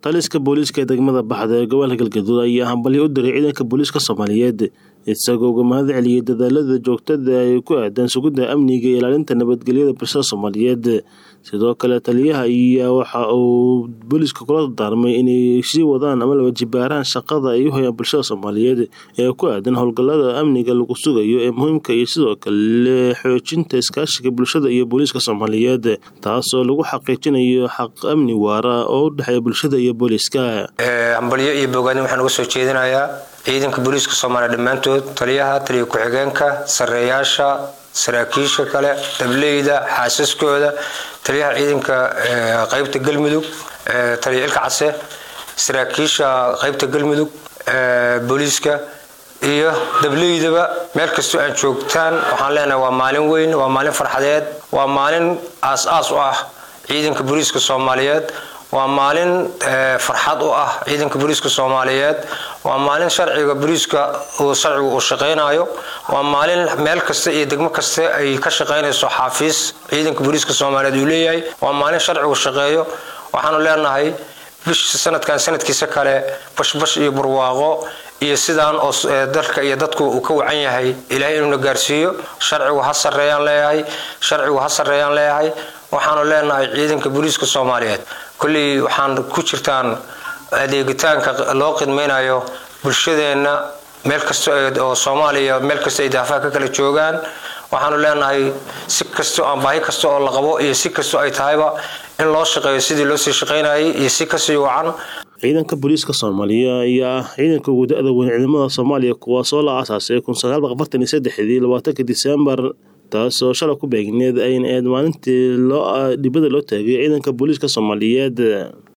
taliska booliiska ee degmada baxda ee gobolka galgaduud ayaa hambalyo u diray ciidanka booliiska soomaaliyeed isagoo uga mahad celiyey dadaalada joogtada ay ku aadaan sugidda amniga iyo ilaalinta nabadgelyada bulshada soomaaliyeed sidoo kale taliyaha ayaa waxa uu booliiska kula dardaarmay inay sii wadaan ama laba jibaaraan shaqada ay u hayaan bulshada soomaaliyeed ee ku aadan howlgallada amniga lagu sugayo ee muhiimka iyo sidoo kale xoojinta iskaashiga bulshada iyo booliiska soomaaliyeed taasoo lagu xaqiijinayo xaq amni waara oo u dhexeeya bulshada iyo booliiska hambalyo iyo bogaadin waxaan uga soo jeedinayaa ciidanka booliiska soomaaliya dhammaantood taliyaha taliya ku-xigeenka sareeyaasha saraakiisha kale dableyda xaasaskooda taliyaha ciidanka qaybta galmudug taliya ilka case saraakiisha qaybta galmudug booliiska iyo dableydaba meel kastoo aan joogtaan waxaan leenahay waa maalin weyn waa maalin farxadeed waa maalin aas-aas u ah ciidanka booliiska soomaaliyeed waa maalin farxad u ah ciidanka booliiska soomaaliyeed waa maalin sharciga booliiska uu sharcigu uu shaqaynayo waa maalin meel kasta iyo degmo kasta ay ka shaqaynayso xaafiis ciidanka booliiska soomaaliyeed uu leeyahay waa maalin sharcigu shaqeeyo waxaanu leenahay bish sanadkan sanadkiisa kale bashbash iyo barwaaqo iyo sidaan oo dalka iyo dadku uu ka wacan yahay ilaahay inuuna gaarsiiyo sharcigu ha sareeyaan leeyahay sharcigu ha sareeyaan leeyahay waxaanu leenahay ciidanka booliiska soomaaliyeed kolley waxaan ku jirtaan adeegitaanka loo qidmaynayo bulshadeenna meel kasta oo soomaaliya meel kasta ay daafaha ka kala joogaan waxaanu leenahay si kastoo aan baahi kasta oo la qabo iyo si kastoo ay tahayba in loo shaqeeyo sidii loo sii shaqaynayay iyo si kasii wacan ciidanka booliiska soomaaliya ayaa ah ciidanka ugu da-da weyn ciidamada soomaaliya kuwaasoo la aasaasay kun sagaal boqol afartan iyo saddexdii labaatanka disembar taasoo shalay ku beegneed ayna eed maalintii loo dhibada loo taagay ciidanka booliiska soomaaliyeed